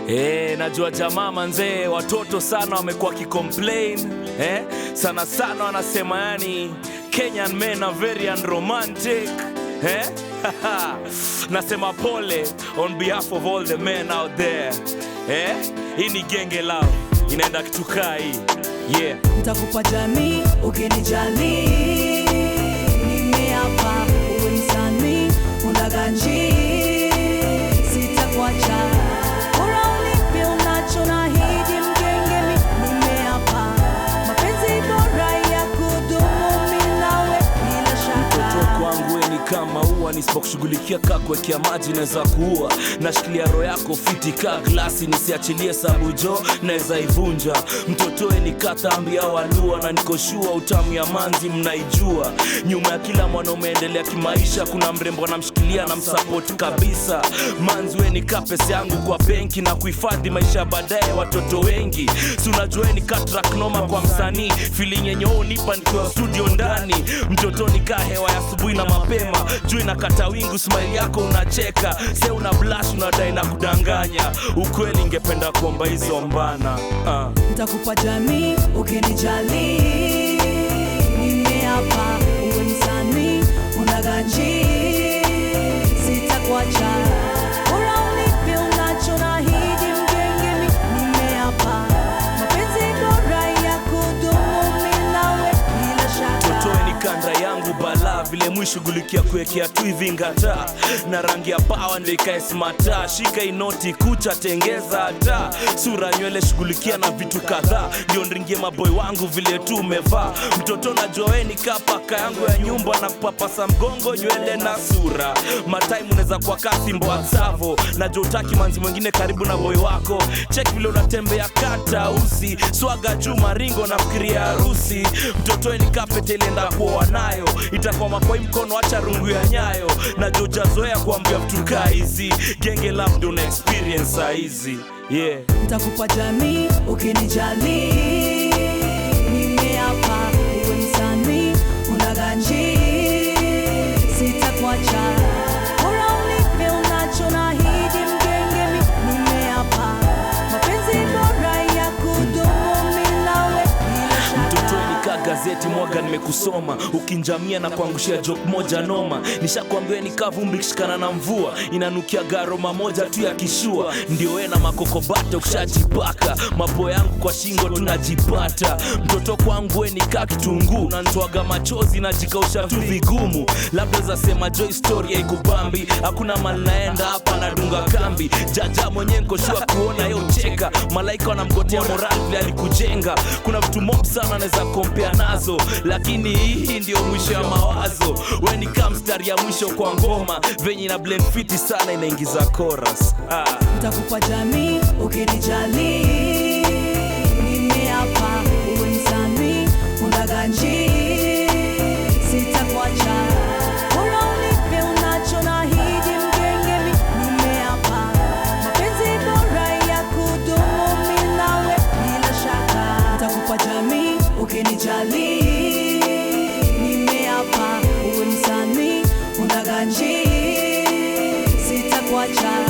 Eh, najua jamaa manzee, watoto sana wamekuwa kicomplain eh, sana sana wanasema yani Kenyan men are very unromantic eh? Nasema pole on behalf of all the men out there eh? Hii ni genge lao inaenda kitukaa hii yeah. Ntakupa jamii ukinijali, nimeapa uwe msanii unaganji, sitakuacha bora unipe unacho nahidi mgenge, mi nimeapa mapenzi bora ya kudumu mi nawe bila shaka Mtoto kwangu we ni kama ua, nisipokushughulikia kaa kuwekea maji naweza kuua. Nashikilia roho yako fiti kaa glasi, nisiachilie sabu jo naweza ivunja. Mtoto we ni katambi au alua, na nikoshua utamu ya manzi mnaijua. Nyuma ya kila mwanaume endelea kimaisha, kuna mrembo anamshikilia na msapoti kabisa. Manzi we ni kaa pesa yangu kwa benki na kuhifadhi maisha ya baadaye watoto wengi. Si unajua we ni kaa track noma kwa msanii, feeling yenye wewe unipa nikiwa studio ndani. Mtoto ni kaa hewa ya asubuhi na mapema, juu inakata wingu, smile yako unacheka, se una blush, unadai na kudanganya. Ukweli ingependa kuomba hizo mbana ah. Ntakupa jamii ukinijali, nimeapa uwe msanii unaganji, sitakuacha bora unipe unacho nahidi mgenge, mi nimeapa mapenzi bora ya kudumu mi nawe bila shaka Totoe ni kanda yangu bala vile mwishughulikia kuwekea tu hivi ngata na rangi ya pawa ndio ikae smata shika inoti kucha tengeza hata sura nywele shughulikia na vitu kadhaa ndio nringie maboy wangu vile tu umevaa mtoto najua we ni kaa paka yangu ya nyumba na kupapasa mgongo nywele na sura matime unaweza kuwa kasi mboa tsavo najua utaki manzi mwingine karibu na boy wako cheki vile unatembea kata usi swaga juu maringo na fikiria harusi mtoto ni kapete ilienda kuoa nayo itakuwa makwai mkono acha rungu ya nyayo na jojazoea kuambia vitu kaa hizi genge labda una experience saa hizi yeah. Ntakupa jamii ukinijali, nimeapa uwe msanii unaganji, sitakuacha bora unipe unacho nahidi mgenge, mi nimeapa mapenzi bora ya kudumu mi nawe bila shaka mtoto nikaa gazeti mwaga nimekusoma ukinjamia na kuangushia jok moja noma nishakwambia nikaa vumbi kishikana na mvua inanukia garoma moja tu ya kishua ndio we na makokobata ukishajipaka mapo yangu kwa shingo tunajipata mtoto kwangu we nikaa kitunguu nantoaga machozi najikausha tu vigumu labda zasema jo historia ikubambi hakuna mali naenda hapa nadunga kambi jaja mwenyewe nkoshua kuona yo cheka malaika wanamgotea moral vile alikujenga kuna vitu mob sana anaweza kompea nazo lakini hii ndio mwisho ya mawazo we ni kaa mstari ya mwisho kwa ngoma venye na blend fiti sana inaingiza chorus ah. Ntakupa jamii ukinijali, nimeapa uwe msanii unaganji, sitakuacha bora unipe unacho nahidi mgenge, mi nimeapa mapenzi bora ya kudumu mi nawe bila shaka. Ntakupa jamii ukinijali, nimeapa uwe msanii unaganji, sitakuacha